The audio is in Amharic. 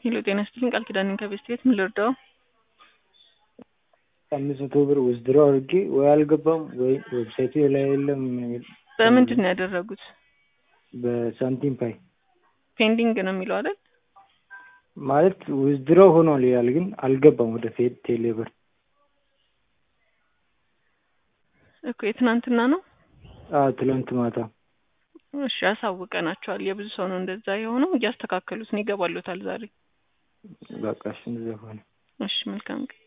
ሄሎ ጤና ይስጥልኝ ቃል ኪዳን ነኝ ከቤስት ቤት ምን ልርዳው? አምስት መቶ ብር ውዝድሮ አድርጌ ወይ አልገባም ወይ ዌብሳይቱ ላይ የለም። በምንድን ነው ያደረጉት? በሳንቲም ፓይ ፔንዲንግ ነው የሚለው አይደል? ማለት ውዝድሮ ሆኗል ይላል፣ ግን አልገባም ወደ ፌድ ቴሌ ብር። እኮ የትናንትና ነው። አዎ ትላንት ማታ። እሺ አሳውቀናቸዋል። የብዙ ሰው ነው እንደዛ የሆነው። እያስተካከሉት ነው። ይገባሉታል ዛሬ። በቃ እሺ እንደዚያ ሆነ። እሺ መልካም ቀን